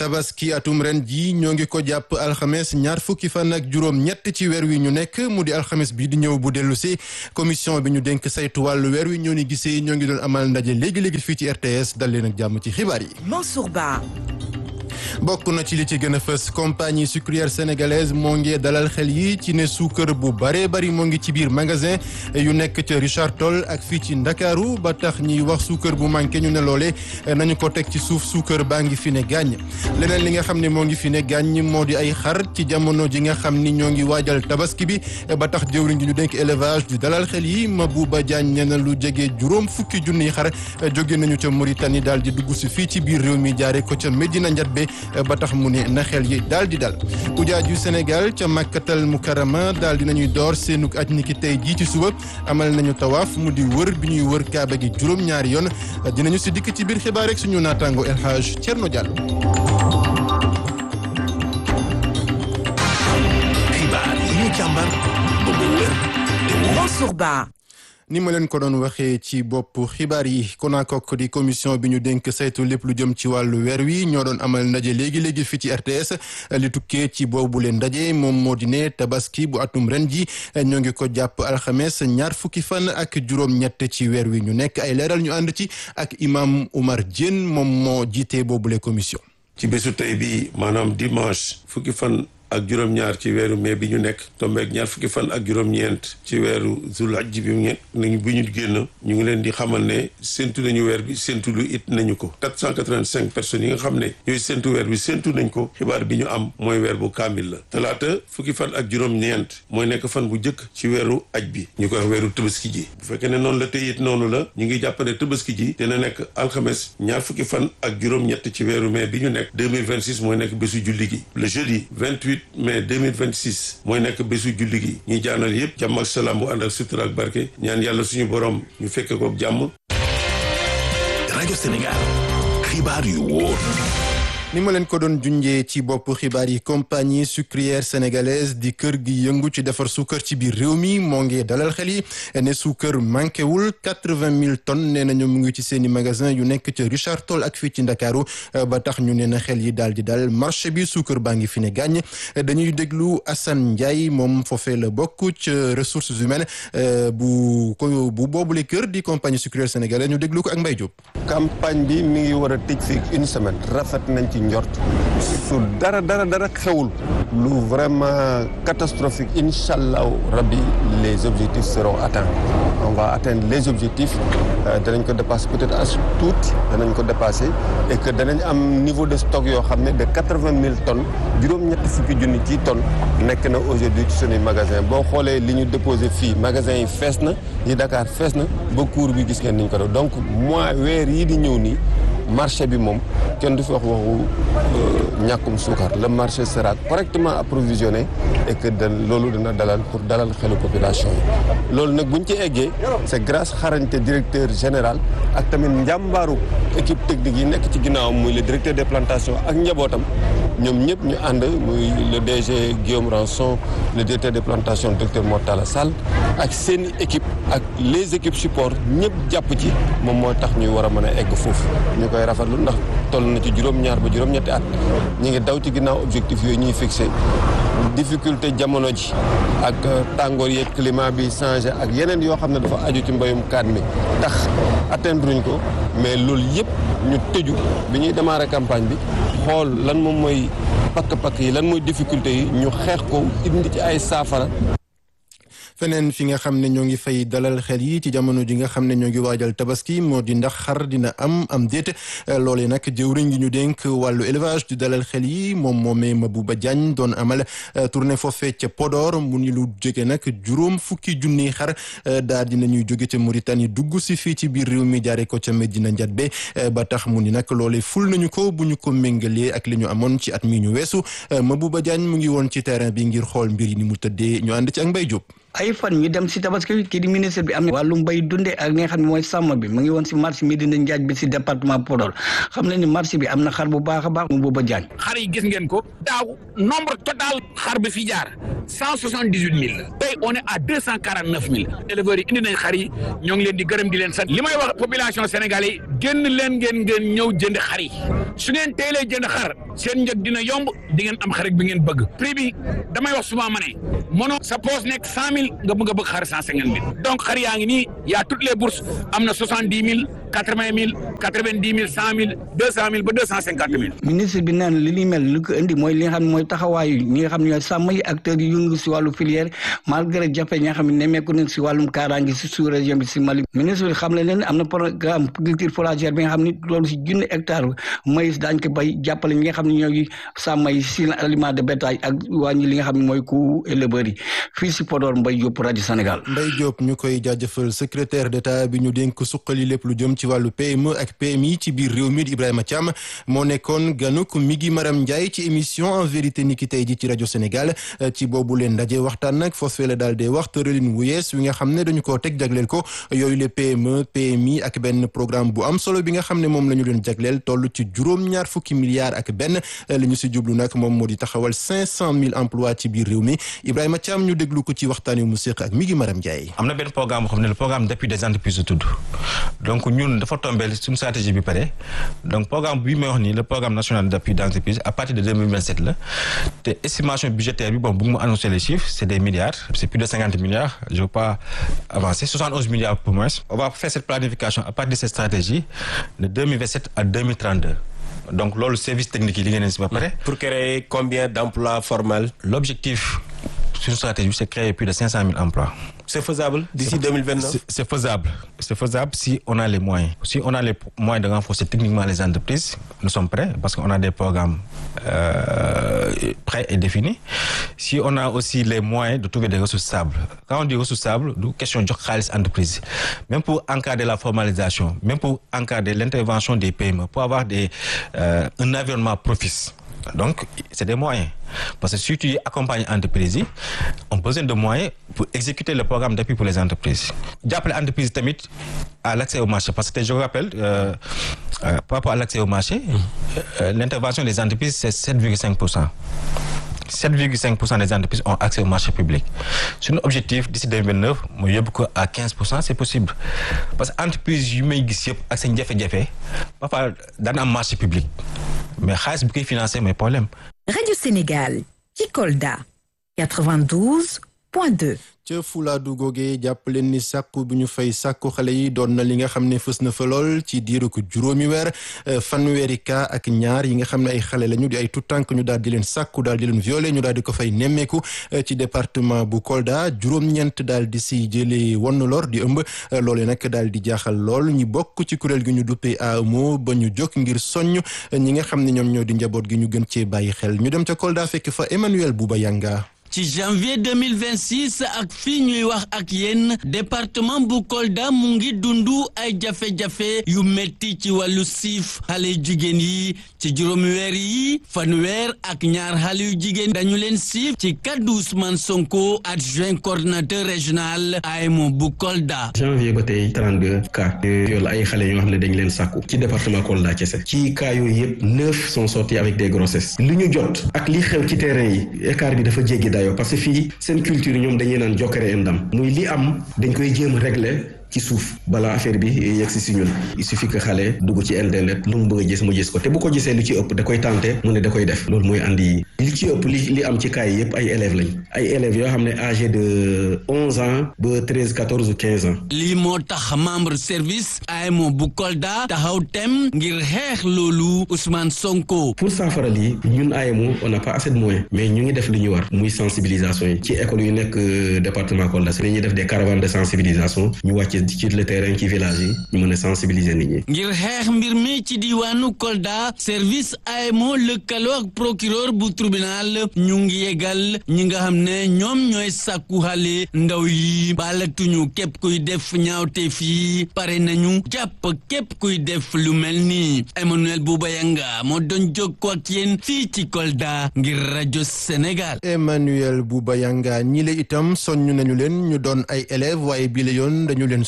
tabaski atum ren ji ñoo ngi ko jàpp alxames ñaar fukki fan ak juróom ñett ci weer wi ñu nekk mu di alxames bi di ñëw bu dellu si commission bi ñu dénk saytu wàllu weer wi ñoo ni gisee ñoo ngi doon amal ndaje léegi-léegi fii ci RTS dal leen ak jàmm ci xibaar yi Mansour Ba bokk na ci li ci gën a fës compagnie sucrière sénégalaise moo ngi dalal xel yi ci ne suukar bu baree bari moo ngi ci biir magasin yu nekk ca Richard Toll ak fii ci Ndakaaru ba tax ñuy wax suukar bu manqué ñu ne loole nañu ko teg ci suuf suukar baa ngi fi ne gàññ leneen li nga xam ne moo ngi fi ne gàññ moo di ay xar ci jamono ji nga xam ni ñoo ngi waajal tabaski bi ba tax jëwriñ ji ñu dénk élevage di dalal xel yi Mabouba Diagne nee na lu jege juróom fukki junniy xar jóge nañu ca Mauritanie daal di dugg si fii ci biir réew mi jaare ko ca Medina Ndiatbé ba tax mu ne na xel yi daal di dal ujaaj yu Sénégal ca Makkatal Mukarrama daal di nañuy door seenug aj niki tey jii ci suba amal nañu tawaaf mu di wër bi ñuy wër kaaba gi juróom-ñaari yoon dinañu si dikk ci biir xibaar rek suñu naataango El Hadj Thierno Diallo. xibaar yi ñu càmbar ba mu wër te wóor. Mansour Ba ni ma leen ko doon waxee ci bopp xibaar yi konakok di commission bi ñu dénk saytu lépp lu jëm ci wàllu weer wi ñoo doon amal ndaje léegi-léegi fii ci RTS li tukkee ci boobu leen ndaje moom moo di ne tabaski bu atum ren ji ñoo ngi ko jàpp alxames ñaar fukki fan ak juróom-ñett ci weer wi ñu nekk ay leeral ñu ànd ci ak imam Oumar Diène moom moo jiite boobule commission. ci bésu tey bi maanaam dimanche fukki fan ak juróom-ñaar ci weeru mai bi ñu nekk tombeek ñaar fukki fan ak juróom-ñeent ci weeru zulhajj bi mu nañu bu ñu génn ñu ngi leen di xamal ne séntu nañu weer bi séntu lu it nañu ko 485 personnes yi nga xam ne ñooy séntu weer bi séntu nañ ko xibaar bi ñu am mooy weer bu kaamil la talaata fukki fan ak juróom-ñeent mooy nekk fan bu njëkk ci weeru aj bi ñu koy wax weeru tëbaski ji bu fekkee ne noonu la tey it noonu la ñu ngi jàpp ne tëbaski ji dina nekk alxames ñaar fukki fan ak juróom-ñett ci weeru mai bi ñu nekk 2026 mooy nekk bésu julli gi le jeudi 28 mai 2026 mooy nekk bésu julli gi ñuy jaanal yëpp jàmm ak salaam bu ànd ak sutura ak barke ñaan yàlla suñu borom ñu fekke ko jàmm. rajo Sénégal xibaar yu wóor. ni ma leen ko doon junjee ci bopp xibaar yi compagnie sucrière sénégalaise di kër gi yëngu ci defar suukar ci biir réew mi moo ngi dalal xel yi ne suukar manqué wul quatre-vingt mille tonnes nee nañu mu ngi ci seen i magasin yu nekk ca Richard Toll ak fii ci Ndakaaru ba tax ñu ne na xel yi daal di dal marché bi suukar baa ngi fi ne gàññ dañuy déglu Assane Ndiaye moom foofee la bokk ca ressources humaines bu ko bu boobule kër di compagnie sucrière sénégalaise ñu déglu ko ak Mbaye Diop. campagne bi mi ngi war a tëj fii une semaine rafet nañ ci njort su dara dara dara xewul lu vraiment catastrophique incha allahu rabbi les objectifs seront atteints on va atteindre les objectifs danañ ko dépasser peut-être as tuuti danañ ko dépasser et que danañ am niveau de stock yoo xam ne de quatre-vingt mille tonnes juróom-ñetti fukki junni ci tonnes nekk na aujourd'hui ci sunuy magasin boo xoolee li ñu déposé fii magasin yi fees na yi Dakar fees na ba cours bi gis ngeen niñ ko def donc mois weer yii di ñëw nii marché bi moom kenn du fi wax waxu ñàkkum suukar le marché sera correctement approvisionné et que da loolu dina dalal pour dalal xelu population yi loolu nag buñ ci eggee c'est grâce xarañte directeur général ak tamit njàmbaaru équipe technique yi nekk ci ginnaawam muy le directeur des plantations ak njabootam ñoom ñëpp ñu ànd muy le DG Guillaume Ranson le directeur des plantations docteur Mortala Sall ak seen équipe ak les équipes support ñëpp jàpp ci moom moo tax ñuy war a mën a egg foofu ñu koy rafetlu ndax toll na ci juróom-ñaar ba juróom-ñetti at ñu ngi daw ci ginnaaw objectif yooyu ñuy fixé difficulté jamono ji ak tàngoor yeeg climat bi changé ak yeneen yoo xam ne dafa aju ci mbayum kaan mi tax atteindre ko mais loolu yëpp ñu tëju bi ñuy démarrer campagne bi xool lan moom mooy pakk-pakk yi lan mooy difficulté yi ñu xeex ko indi ci ay saafara feneen fi nga xam ne ñoo ngi fay dalal xel yi ci jamono ji nga xam ne ñoo ngi waajal tabaski moo di ndax xar dina am am déet loolee nag jëwriñ gi ñu dénk wàllu élevage di dalal xel yi moom moomee Mabouba Diagne doon amal tournée foofee ca Podor mu ni lu jóge nag juróom fukki junniy xar daal dina ñuy jóge ca Mauritanie dugg si fii ci biir réew mi jaare ko ca Medina Ndiatbé ba tax mu ni nag loolee ful nañu ko bu ñu ko méngalee ak li ñu amoon ci at mi ñu weesu Mabouba Diagne mu ngi woon ci terrain bi ngir xool mbir yi ni mu tëddee ñu ànd ci ak Mbaye Diop ay fan ñu dem si tabaski kii di ministre bi am na wàllum bay dunde ak li nga xam ne mooy sàmm bi mu ngi woon si marché Médina Njaaj bi si département Podor xam ne ni marché bi am na xar bu baax a baax mu booba jaañ xar yi gis ngeen ko daaw nombre total xar bi fi jaar cent soixante dix huit mille tey on est à deux cent quarante neuf mille éleveurs yi indi nañ xar yi ñoo ngi leen di gërëm di leen sant li may wax population sénégalais yi génn leen ngeen ngeen ñëw jënd xar yi su ngeen teelee jënd xar seen njëg dina yomb di ngeen am xar bi ngeen bëgg prix bi damay wax souvent ma ne mënoo sa poche nekk cent mille nga bëgg a bëgg xar cent cinquante mille donc xar yaa ngi nii y a toutes les bourses am na soixante dix mille quatre vingt mille quatre vingt dix mille cent mille deux cent mille ba deux cent cinquante mille. ministre bi naan li li mel li ko indi mooy li nga xam ne mooy taxawaayu ñi nga xam ne ñooy sàmm yi acteurs yi yëngu si wàllu filière malgré jafe ñi nga xam ne nemmeeku nañ si wàllum kaaraange si sous région bi si Mali ministre bi xam le leen am na programme culture fourragère bi nga xam ne loolu si junni hectare maïs daañ ko bay jàppale ñi nga xam ne ñooy sàmm yi si aliment de bétail ak wàññi li nga xam ne mooy coût éleveur yi fii si Podor Mbaye Diop rajo Sénégal. Mbaye Diop ñu koy jaajëfal secrétaire d'état bi ñu dénk suqali lépp lu jëm ci wàllu PME ak PMI ci biir réew mi Ibrahima Thiam moo nekkoon ganuk mi ngi Maram Ndiaye ci émission en vérité ni ki tey ji ci rajo Sénégal ci boobu leen ndaje waxtaan nag foofee la daal di wax tëralin wu yees wi nga xam ne dañu koo teg jagleel ko yooyu le PME PMI ak benn programme bu am solo bi nga xam ne moom la ñu leen jagleel toll ci juróom-ñaar fukki milliards ak benn li ñu si jublu nag moom moo di taxawal cinq cent mille emplois ci biir réew mi Ibrahima Thiam ñu déglu ko ci waxtaan wi mu séq ak mi ngi Maram Ndiaye. am na benn programme boo xam ne le programme d'appui des entreprises la tudd donc ñun dafa tombé suñu stratégie bi pare donc programme bi may wax nii le programme national d'appui des entreprises à partir de 2027 la te estimation budgétaire bi bon bu mu annoncer les chiffres c'est des milliards c'est plus de 50 milliards je veux pas avancer 71 milliards pour moins on va faire cette planification à partir de cette stratégie de 2027 à 2032 donc loolu service technique yi li ngeen si ba pare. pour créer combien d'emplois formels. l'objectif suñu stratégie c'est créer plus de 500 000 emplois. C'est faisable d'ici 2029 C'est faisable. C'est faisable si on a les moyens. Si on a les moyens de renforcer techniquement les entreprises, nous sommes prêts parce qu'on a des programmes euh, prêts et définis. Si on a aussi les moyens de trouver des ressources stables. Quand on dit ressources stables, nous question de xaalis entreprise. Même pour encadrer la formalisation, même pour encadrer l'intervention des PME, pour avoir des, euh, un environnement propice. Donc, c'est des moyens. Parce que si tu accompagnes entreprises yi on a besoin de moyens pour exécuter le programme d'appui pour les entreprises. jàppale entreprise tamit à l'accès au marché parce que je vous rappelle euh, euh, par rapport à l'accès au marché euh, l'intervention des entreprises c'est 7,5 pour cent 7,5 pour cent des entreprises ont accès au marché public suñu objectif d'ici 2029 mooy yóbbu ko à 15 pour cent c'est possible parce que entreprise yu may gis yëpp ak seen jafe-jafe parfois daan am marché public mais xaalis bi koy financer mooy problème. Radio Sénégal ci Kolda 92.2. ca Fuladu googee jàpp leen ni sàkku bi ñu fay sàkku xale yi doon na li nga xam ne fës na fa lool ci diiru ko juróomi weer fanweeri cas ak ñaar yi nga xam ne ay xale lañu di ay tout tànk ñu daal di leen sàkku daal di leen violé ñu daal di ko fay nemmeeku ci département bu Kolda juróom-ñeent daal di si jëlee wonn lor di ëmb loolee nag daal di jaaxal lool ñi bokk ci kuréel gi ñu duppee AMO ba ñu jóg ngir soññ ñi nga xam ne ñoom ñoo di njaboot gi ñu gën cee bàyyi xel ñu dem ca Kolda fekk fa Emmanuel Bouba Yanga ci janvier 2026 ak fii ñuy wax ak yéen département bu Kolda mu ngi dundu ay jafe-jafe yu metti ci wàllu siif xale yu jigéen yi ci juróomi weer yi fanweer ak ñaar xale yu jigéen dañu leen siif ci kaddu Ousmane Sonko adjoint coordinateur régional AEMO bu Kolda. janvier ba tey 32 cas de viol ay xale yoo xam ne dañ leen sàkku ci département Kolda kese ci cas yooyu yëpp neuf sont sortis avec des grossesses li ñu jot ak li xew ci terrain yi écart bi dafa jéggi dayo parce que fii seen culture ñoom dañuy naan jokkere ndam muy li am dañ koy jéem a régler ci suuf balaa affaire bi yegg si si ñun il suffit que xale dugg ci internet lu mu bëgg a gis mu gis ko te bu ko gisee lu ci ëpp da koy tenté mu ne da koy def loolu mooy andi li ci ëpp li li am ci cas yi yëpp ay élèves lañ ay élèves yoo xam ne âgé de onze ans ba treize quatorze ou quinze ans. lii moo tax membre service AEMO bu Kolda taxaw tem ngir xeex loolu Ousmane Sonko. pour saafara lii ñun AEMO on n'a pas assez de moyens mais ñu ngi def li ñu war muy sensibilisation yi ci école yu nekk département Kolda si dañuy def des caravanes de sensibilisation ñu wàcc ci le terrain ci village yi ñu mën a sensibiliser nit ñi. ngir xeex mbir mi ci diwaanu Kolda service AEMO lëkkaloo ak procureur bu tribunal ñu ngi yegal ñi nga xam ne ñoom ñooy sàkku xale ndaw yi baalatuñu képp kuy def ñaawteef yi pare nañu jàpp képp kuy def lu mel ni Emmanuel Boubayanga moo doon jokkoo ak yéen fii ci Kolda ngir rajo Sénégal. Emmanuel Boubayanga ñi la itam soññ nañu leen ñu doon ay élèves waaye bi la yoon dañu leen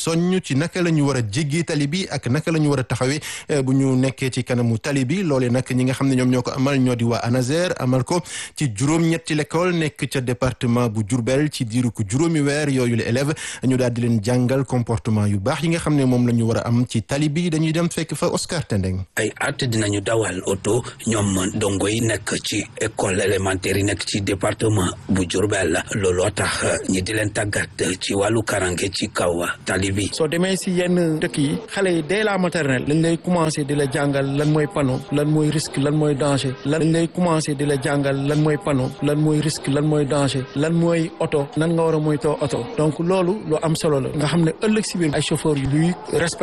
soññ ci naka la ñu war a jéggee tali bi ak naka la ñu war a taxawee bu ñu nekkee ci kanamu tali bi loolee nag ñi nga xam ne ñoom ñoo ko amal ñoo di waa ANASER amal ko ci juróom-ñetti l'école nekk ca département bu Diourbel ci diiru ko juróomi weer yooyu la élève ñu daal di leen jàngal comportement yu baax yi nga xam ne moom la ñu war a am ci tali bi dañuy dem fekk fa Oscar Tendeng ay at dinañu dawal oto ñoom dongo yi nekk ci école élémentaire yi nekk ci département bu Diourbel looloo tax ñi di leen tàggat ci wàllu karange ci kaw tali bi. soo demee si yenn dëkk yi xale yi dès la maternelle lañ lay commencé di la jàngal lan mooy panneau lan mooy risque lan mooy danger lan lañ lay commencé di la jàngal lan mooy panneau lan mooy risque lan mooy danger lan mooy oto nan nga war a moytoo oto donc loolu lu am solo la nga xam ne ëllëg si biir ay chauffeur yu luy respect